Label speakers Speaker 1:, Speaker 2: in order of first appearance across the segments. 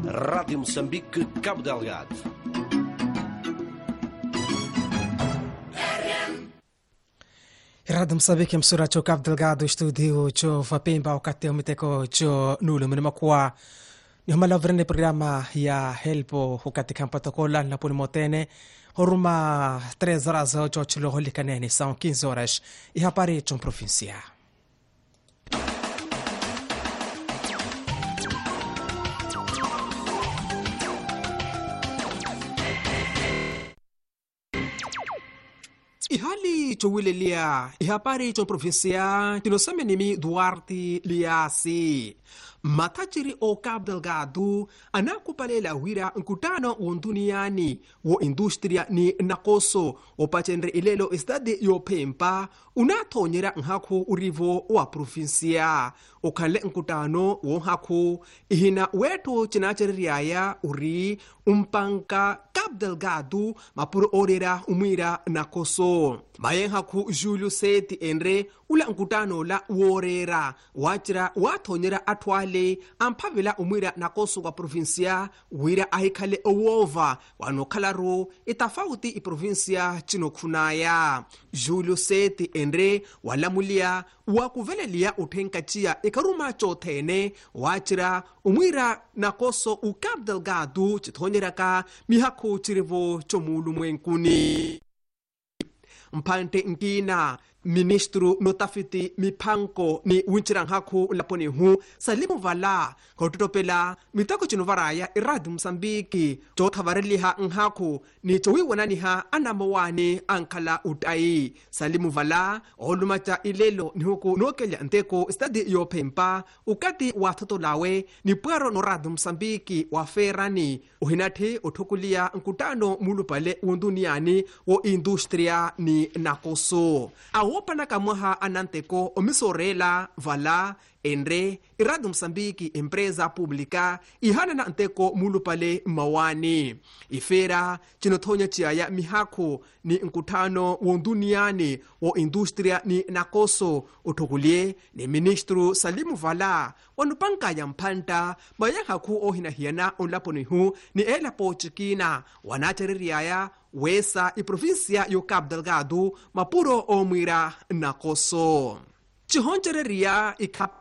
Speaker 1: Rádio Moçambique, Cabo Delgado.
Speaker 2: Rádio Moçambique msura cho Cabo Delgado studio cho vapemba wakati umiteko cho nulu mnimakuwa nihumalavurene programa ya helpo hukati kampatokola napuni motene horuma 3 horas cho chilo holikanene são 15 horas e hapari chom provincia ihali chowileliya ihapari cho provincia tinosemenimi duarte liasi matajiri o Cabo Delgado anakupalela wira nkutano wonduniani wo industria ni nakoso opachenre ilelo estadi yopempa unathonyera nkhaku urivo wa provinsia ukhanle nkutano wonhaku ihina wetu cinacereriaya uri umpanka Cabo Delgado mapuro orera umwira nakoso mayenhaku julio seti enre ula nkutano la worera wacira wathonyera athwale amphavela umwira nakoso kwa provinsia wira ahikhale owova wanokhalaro itafauti iprovinsia cinokhunaya julio seti enre walamuliya wakuveleliya uthenkaciya ikharuma cothene wacira umwira nakoso u Cabo Delgado cithonyeraka mihakhu cirivo comulu mwenkuni mphante nkina ministro notafiti miphanko ni winchiranhaku laponi hu salimu vala khototopela mitako cino varaya iradi musambiki cothavareliha nhaku ni cowiwananiha anamawani ankhala utayi salimu vala olumaca ilelo nihuku nookelya nteko stadi yophempa ukati wathotolawe ni pwero noradi musambiki waferani uhinathi othukuliya nkutano mulupale wonduniani wo industria ni nakoso awopanaka mwaha ananteko omisorela vala enre iradio moçambique empresa pública ihanana nteko mulupale mawani ifera cinothonya ciaya mihakhu ni nkuthano wonduniani wo industria ni nakoso uthukulie ni ministro salimu vala wanupankaya mphanta mayanhaku ohinahiyana onlaponihu ni elapo cikina wanacereriaya wesa iprovinsia yo Cabo Delgado mapuro omwira nakoso cihoncereriya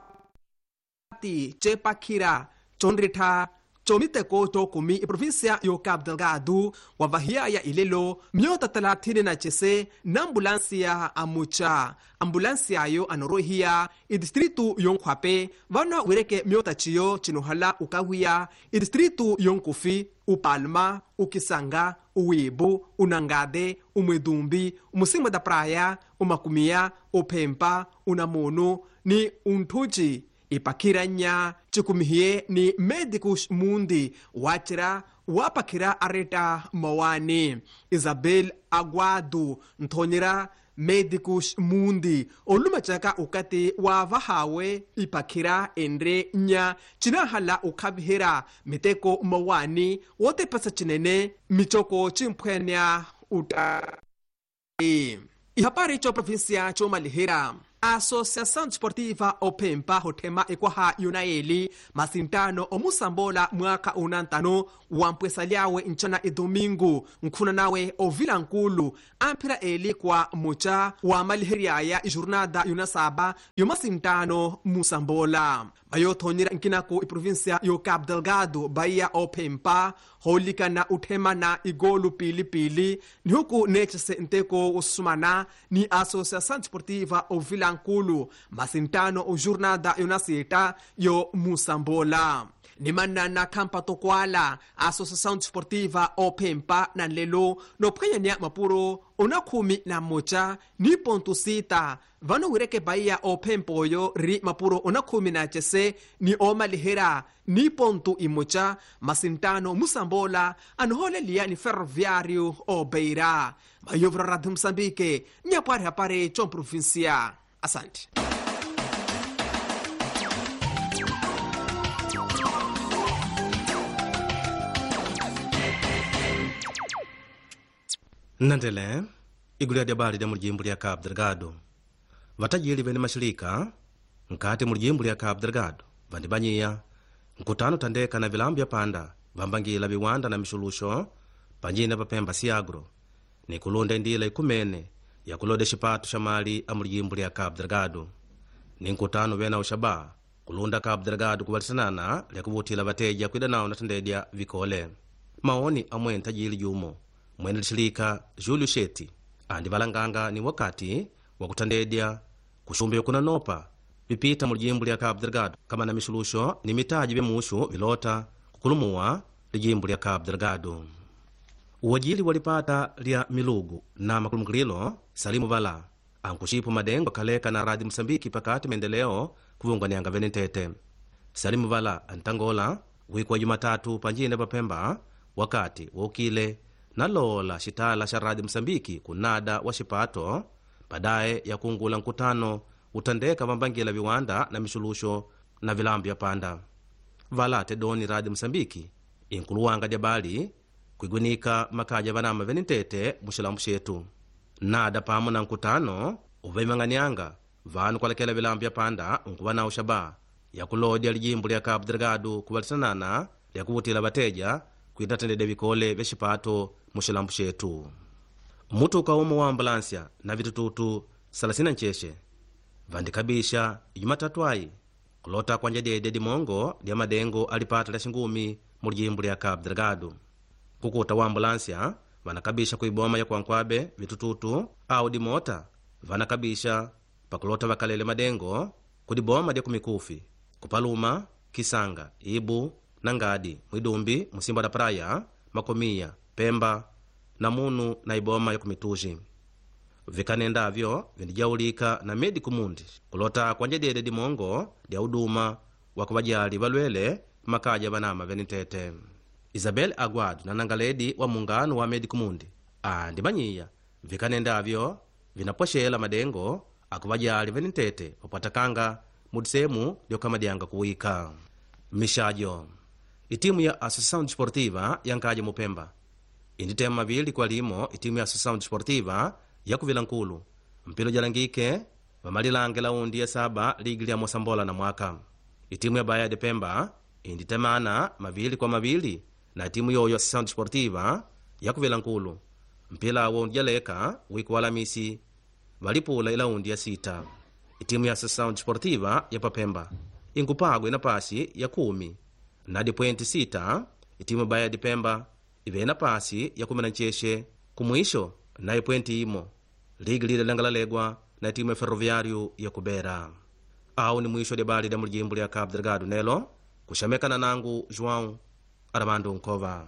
Speaker 2: ikhati cepakhira conrittha comiteko cokumi iprovinsia yo Cabo Delgado wavahiyaya ilelo myota talathini na cese na ambulansiya amuca ambulansiyayo anorohiya idistritu yonkhwape vana wireke myota ciyo cinohala ukawiya idistritu yonkufi upalma ukisanga uwibu unangade umwedumbi umusimwe da praia umakumiya uphempa unamunu ni unthuci ipakhiranya cikumihiye ni medicus mundi wacira wapakhira areta mawani isabel aguado nthonyera medicus mundi olumacaka ukati wavahawe ipakhira enre nya cinahala ukhavihira miteko mawani wotepasa cinene micoko cimphwenya uta ihapari co provinsia comalihira associação desportiva opempa hothema ekwaha yunaeli masintano omusambola mwaka unantano wampwesa lyawe ncana idomingo nkhuna nawe ovila nkulu amphira eli kwa muca wamaliheryaya ijornada yunasaba yomasintano musambola mayothonyera nkinaku iprovinsia yo Cabo Delgado bahia opempa holikana uthemana igolu pilipili nihuku necese nteko usumana ni associação desportiva ovila nkulu masintano ojornada yonasita yo musambola nimanana khampa tokwala associação desportiva opempa nanlelo nophwanyanya mapuro onakhumi na moca ni ponto sita vano wireke bahia ophempa oyo ri mapuro onakhumi na cese ni omalihera ni ponto imoca masintano musambola anoholeliya ni ferroviário obeira mayovra radio moçambique nyapwari hapare comprovincia asante
Speaker 3: nnandele igulu lya bali lya mulijimbo lya cabo delgado vatajiri vene maxilika nkati mulijimbo lya cabo delgado vandimanyiya nkutano tandeka na vilambu vya panda vambangila viwanda na mixuluxo panjine papemba siagro ni kulunda indila ikumene ya kuloda xipato xa mali a mulijimbo lya cabo delgado ni nkutano vena uxaba kulunda cabo delgado kuvalisanana lya kuvutila vateja kwida nawo na tendedya vikole maoni amwene tajili jumo mwene lixilika julio sheti andi valanganga ni wakati wa kutandedya kuxumbe kunanopa vipita mulijimbo lya cabo delgado kama na mixuluxo ni mitaji vyemuxu vilota kukulumuwa lijimbo lya cabo delgado uwajili walipata lya milugu na makulumukililo salimu vala ankuxipo madengo khaleka na radi mosambiki pakati maendeleo kuvunganianga vene ntete salimu vala antangola wiku wa jumatatu panjine papemba wakati woukile nalola xitala xa radi mosambiki kunada wa xipato padaye ya kungula nkutano utandeka vambangila viwanda na mixuluxo na vilambu vya panda vala tedoni radi mosambiki inkuluwanga dya bali kwigwinika makaja vanama vene ntete muxilambu xetu nada pamo na nkutano uvemang'anianga vanu kwalekela vilambu vya panda nkuva nawu xaba ya kulodya lijimbo lya cabo delgado kuvalisanana lya kuvutila vateja kwita tendedya vikole vya xipato muxilambu xetu mutuka umo wa ambulansya na vitututu 36 vandikabisha ijumatatu ayi kulota kwanja dyedya dimongo dya madengo alipata lya xingumi mu lijimbo lya cabo delgado kukuta wa ambulansya vanakabisha kuiboma ya kwankwabe vitututu au dimota vanakabisha pakulota vakalele madengo kudiboma dya kumikufi kupaluma kisanga ibu na ngadi mwidumbi musimba da praya makomiya pemba na munu na iboma ya kumituji vikanendavyo vindijaulika na medico mundi kulota kwanja dyede dimongo dya uduma wa kuvajali valwele makaja vanama venitete isabel aguado na nangaledi wa mungano wa medico mundi andi manyiya vikanendavyo vinapwexela madengo akuvajali venitete papwatakanga mudisemu lyokamadyanga kuwika mixajo itimu ya associação desportiva yankaja mupemba inditema mavili kwa limo itimu ya associação desportiva yakuvila nkulu mpilo jalangike vamalilange laundi ya saba ligi lya mosambola na mwaka itimu ya baya de pemba inditemana mavili kwa mavili na timu yoyo associação desportiva yakuvila nkulu mpila awo jaleka wiku wa alamisi valipula ilaundi ya sita itimu ya associação desportiva ya papemba inkupagwa ina pasi ya kumi na dipwenti sita itimu baya de pemba ivena pasi ya kumi na ncexe kumwisho na ipwenti imo ligi lile langalalegwa na timu ya ferroviário ya kubera au ni mwisho debali da mulijimbo lya cabo delgado nelo kuxamekana nangu joão armando nkova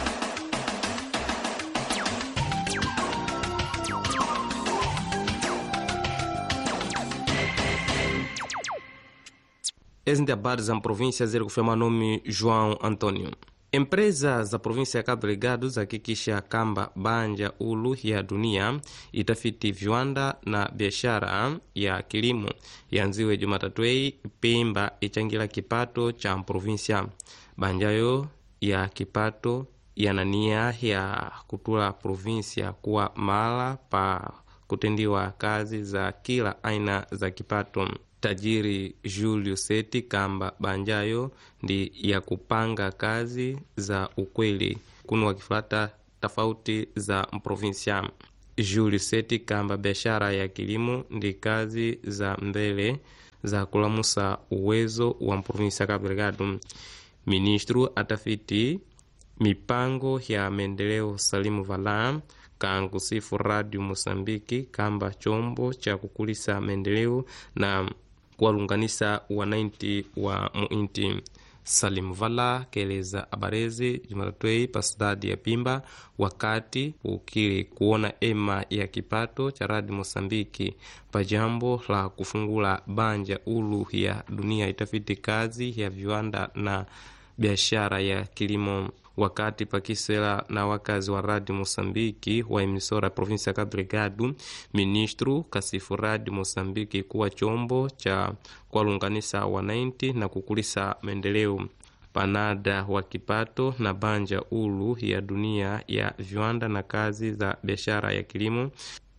Speaker 4: ezi ndi habari za província ziri kufema nome joão antônio empresa za província ya cabo delgado zahakikisha kamba banja ulu ya dunia itafiti viwanda na biashara ya kilimo yanziwe jumatatwei pemba ichangira kipato cha província banjayo ya kipato yanania ya kutula província kuwa mala pa kutendiwa kazi za kila aina za kipato tajiri julio seti kamba banjayo ndi ya kupanga kazi za ukweli kuno wakifuata tofauti za mprovinsia julio seti kamba biashara ya kilimo ndi kazi za mbele za kulamusa uwezo wa mprovinsia Cabo Delgado ministro atafiti mipango ya maendeleo salimu valam kankusifu radio mosambiki kamba chombo cha kukulisa maendeleo na kuwalunganisa wananchi wa muinti salim vala keleza abarezi jumatatwei pa sidadi ya pimba wakati ukili kuona ema ya kipato cha radi mosambiki pa jambo la kufungula banja ulu ya dunia itafiti kazi ya viwanda na biashara ya kilimo wakati pakisela na wakazi wa radi mosambiki wa emisora provinsia ya Cabo Delgado ministro kasifu radi mosambiki kuwa chombo cha kuwalunganisa wananchi na kukulisa maendeleo panada wa kipato na banja ulu ya dunia ya viwanda na kazi za biashara ya kilimo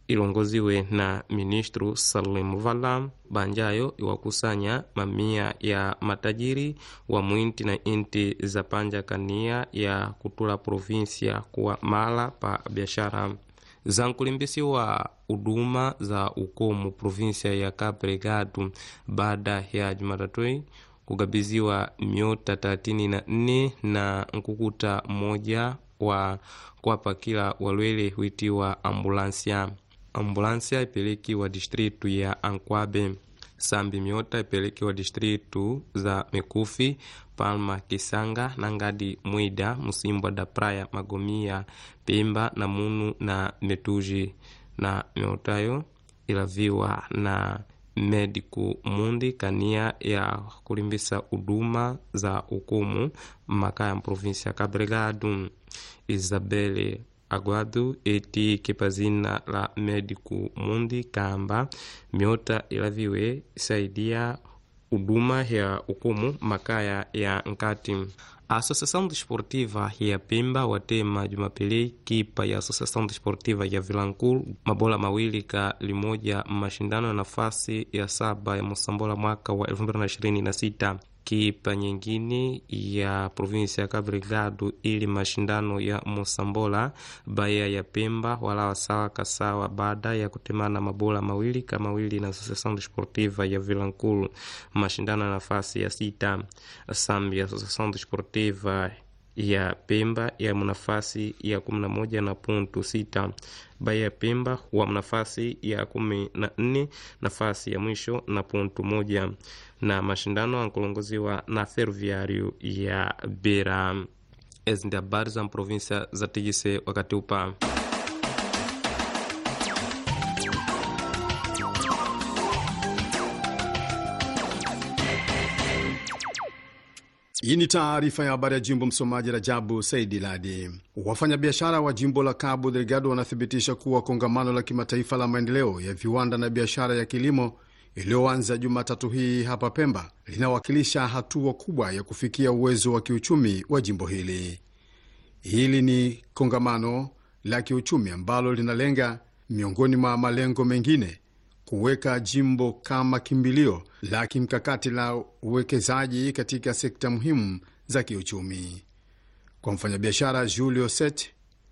Speaker 4: ilongoziwe na ministru Salim Vala banjayo iwakusanya mamia ya matajiri wa mwinti na inti za panja kania ya kutula provinsia kuwa mala pa biashara zankulimbisiwa huduma za ukomu provinsia ya Cabo Delgado baada ya Jumatatui kugabiziwa miota 34 na nkukuta mmoja wa kwapa kila walwele huitiwa ambulansia ambulansia ipelekiwa distritu ya Ankwabe sambi miota ipelekiwa distritu za Mekufi Palma Kisanga na Ngadi Mwida Musimbwa da Praia Magomia Pemba na Munu na Metuji na miotayo ilaviwa na mediku mundi kania ya kulimbisa huduma za ukumu makaya mprovinsi ya Cabo Delgado Isabele Aguado eti kipazina la mediku mundi kamba miota ilaviwe saidia huduma ya ukumu makaya ya nkati a Associação Desportiva ya Pemba watema Jumapili kipa ya Associação Desportiva ya Vilanculo mabola mawili ka limoja mashindano ya nafasi ya saba ya Mosambola mwaka wa 2026 kipa nyingine ya provinsi ya Cabo Delgado ili mashindano ya Mosambola baya ya Pemba wala sawa kasawa baada ya kutemana mabola mawili ka mawili na Associação Desportiva ya Vilanculo mashindano ya nafasi ya sita sambi ya Associação Desportiva ya Pemba ya nafasi ya kumi na moja na puntu sita baya ya Pemba wa nafasi ya kumi na nne nafasi ya mwisho na puntu moja na mashindano ankulongoziwa na Ferroviário ya Beira. Ezi ndi habari za provinsia za tigise wakati upa
Speaker 5: Hii ni taarifa ya habari ya jimbo. Msomaji Rajabu Saidi Ladi. Wafanyabiashara wa jimbo la Cabo Delgado wanathibitisha kuwa kongamano la kimataifa la maendeleo ya viwanda na biashara ya kilimo iliyoanza Jumatatu hii hapa Pemba linawakilisha hatua kubwa ya kufikia uwezo wa kiuchumi wa jimbo hili. Hili ni kongamano la kiuchumi ambalo linalenga miongoni mwa malengo mengine kuweka jimbo kama kimbilio la kimkakati la uwekezaji katika sekta muhimu za kiuchumi. Kwa mfanyabiashara Julio Set,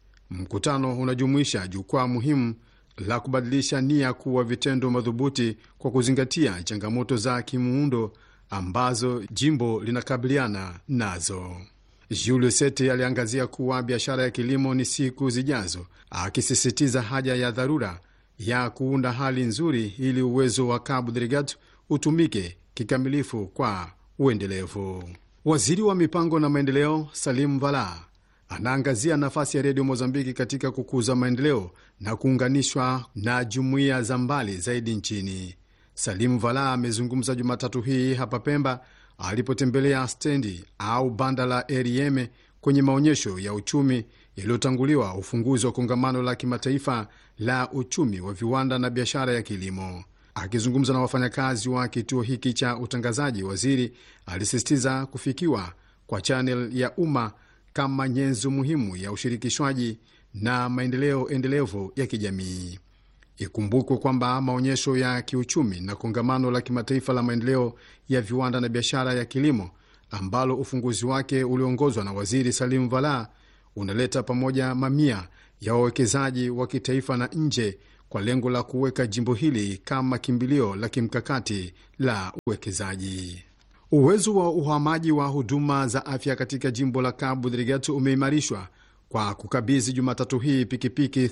Speaker 5: mkutano unajumuisha jukwaa muhimu la kubadilisha nia kuwa vitendo madhubuti kwa kuzingatia changamoto za kimuundo ambazo jimbo linakabiliana nazo. Julio Sete aliangazia kuwa biashara ya kilimo ni siku zijazo, akisisitiza haja ya dharura ya kuunda hali nzuri ili uwezo wa Cabo Delgado utumike kikamilifu kwa uendelevu. Waziri wa mipango na maendeleo Salim Vala anaangazia nafasi ya redio Mozambiki katika kukuza maendeleo na kuunganishwa na jumuiya za mbali zaidi nchini. Salim Vala amezungumza Jumatatu hii hapa Pemba alipotembelea stendi au banda la Erieme kwenye maonyesho ya uchumi yaliyotanguliwa ufunguzi wa kongamano la kimataifa la uchumi wa viwanda na biashara ya kilimo. Akizungumza na wafanyakazi wa kituo hiki cha utangazaji, waziri alisisitiza kufikiwa kwa chanel ya umma kama nyenzo muhimu ya ushirikishwaji na maendeleo endelevu ya kijamii. Ikumbukwe kwamba maonyesho ya kiuchumi na kongamano la kimataifa la maendeleo ya viwanda na biashara ya kilimo ambalo ufunguzi wake uliongozwa na waziri Salim Vala unaleta pamoja mamia ya wawekezaji wa kitaifa na nje kwa lengo la kuweka jimbo hili kama kimbilio la kimkakati la uwekezaji. Uwezo wa uhamaji wa huduma za afya katika jimbo la Cabo Delgado umeimarishwa kwa kukabidhi Jumatatu hii pikipiki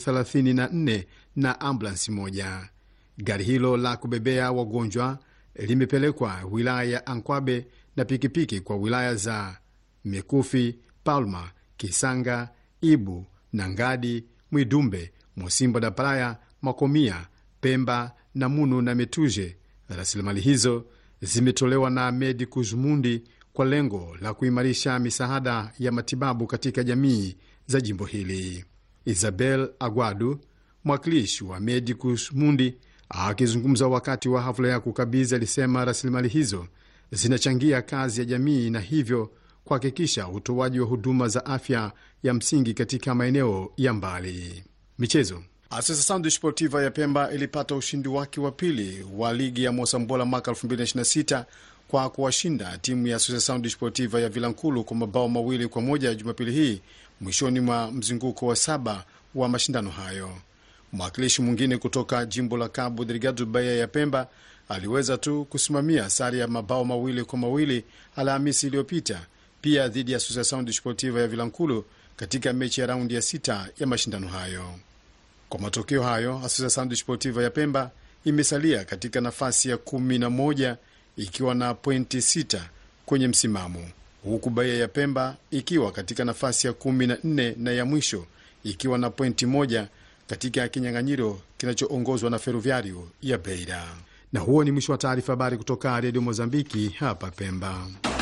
Speaker 5: 34 na ambulansi moja. Gari hilo la kubebea wagonjwa limepelekwa wilaya ya Ankwabe na pikipiki kwa wilaya za Mekufi, Palma, Kisanga, Ibu, Nangadi, Mwidumbe, Mosimbo da Praia, Makomia, Pemba, Namunu na Metuje. Rasilimali hizo zimetolewa na Medicus Mundi kwa lengo la kuimarisha misaada ya matibabu katika jamii za jimbo hili. Isabel Aguado, mwakilishi wa Medicus Mundi, akizungumza wakati wa hafla ya kukabidhi, alisema rasilimali hizo zinachangia kazi ya jamii na hivyo kuhakikisha utoaji wa huduma za afya ya msingi katika maeneo ya mbali. Michezo. Associação Desportiva ya Pemba ilipata ushindi wake wa pili wa ligi ya Mosambola mwaka 2026 kwa kuwashinda timu ya Associação Desportiva ya Vilankulu kwa mabao mawili kwa moja Jumapili hii mwishoni mwa mzunguko wa saba wa mashindano hayo. Mwakilishi mwingine kutoka jimbo la Cabo Delgado, Baia ya Pemba, aliweza tu kusimamia sare ya mabao mawili kwa mawili Alhamisi iliyopita, pia dhidi ya Associação Desportiva ya Vilankulu katika mechi ya raundi ya sita ya mashindano hayo. Kwa matokeo hayo, Associação Desportiva ya Pemba imesalia katika nafasi ya kumi na moja ikiwa na pointi sita kwenye msimamo, huku Baia ya Pemba ikiwa katika nafasi ya kumi na nne na ya mwisho ikiwa na pointi moja katika kinyang'anyiro kinachoongozwa na Ferroviario ya Beira. Na huo ni mwisho wa taarifa habari kutoka Redio Mozambiki hapa Pemba.